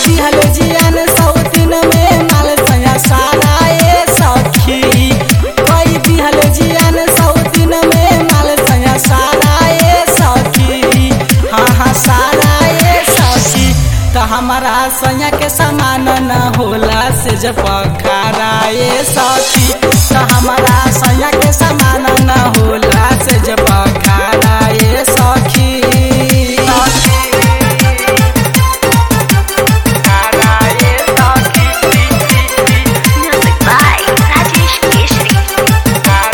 दिहल जियान सौतीन में माल सया सारा ए सखी कई दिहल जियान सौतीन में माल सया सारा ए सखी हाँ हाँ सारा ए सखी त हमारा सैया के समान न होला से जब पखारा ए सखी त हमारा सैया के समान न होला से जब पखारा ए सखी Music by Rajesh Keshri.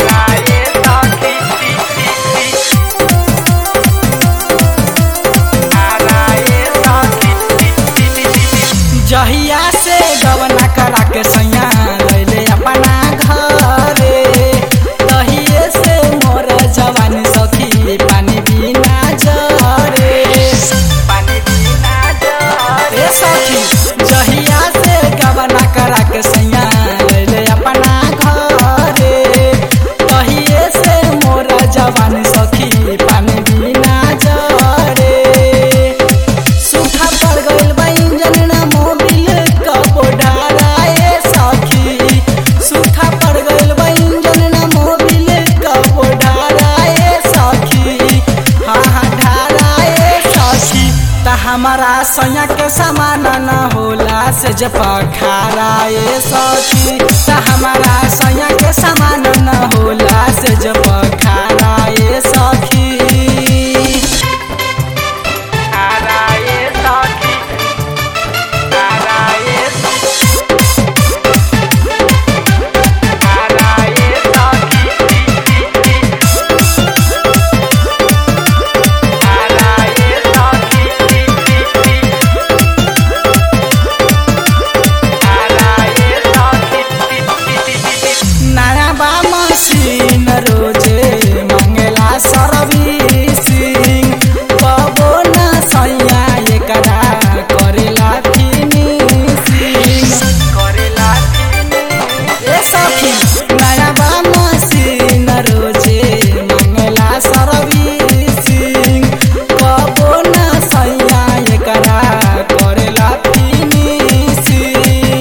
जहिया से गवना करा के सैया लैले अपना घरे तहिए से मोर जवानी सखी पानी बिना जरे पानी बिना जरे सखी जहिया से गवना करा के सैया लैले अपना घरे तहिए से मोर जवानी सखी पानी बिना जरे सूखा पड़ गइल बा इंजन ना मोबिल कबो ढाराए सखी सूखा पड़ गइल बा इंजन ना मोबिल कबो ढाराए सखी हाँ हाँ ढाराए सखी त हमारा सैया के समान न होला से जब खाराए सखी त हमारा सैया के समान न होला से जब खाराए सखी नया बा मशीन रोजे मंगला सर्विसिंग कबो न सैया एकरा करेला फिनिशिंग करेला ए सखी नया बा मशीन रोजे मंगला सर्विसिंग कबो न सैया एकरा करेला फिनिशिंग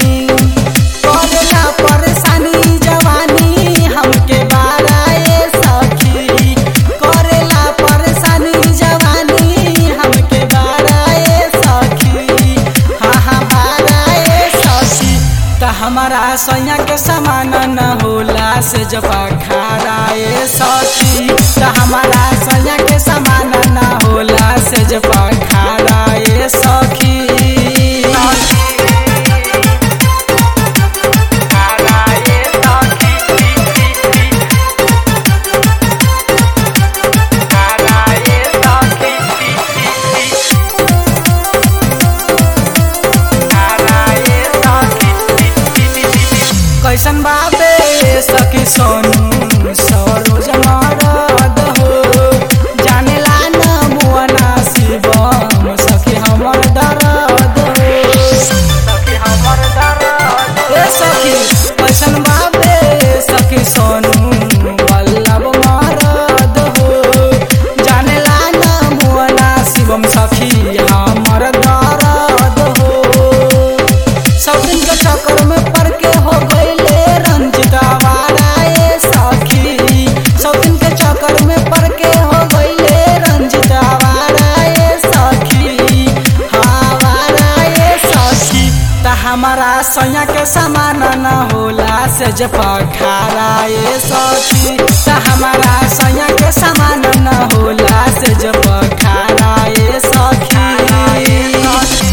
करेला परेशानी जवानी हमके बाराए सखी करेला परेशानी जवानी हमके बाराए सखी हाँ हाँ बाराए सखी त हमारा सैया के समान न होला से जब खाराए सखी त हमारा सैया के समान न होला से जब खाराए सखी कैसन बाबे सखी सोनू सरोज मरद हो जानेला न मुअना शिवम सखी हमर दर्द हो ए सखी कैसन बाबे सखी सोनू वल्लभ मरद हो जानेला न मुअना शिवम सखी हमर दर्द हो सब दिन के चक्कर में पड़ के हो गईले रंजित आवाराए सखी सब दिन के चक्कर में पड़ के हो गईले रंजित आवाराए सखी हाँ आवाराए सखी त हमारा सैया के समान न होला से जब खाराए सखी त हमारा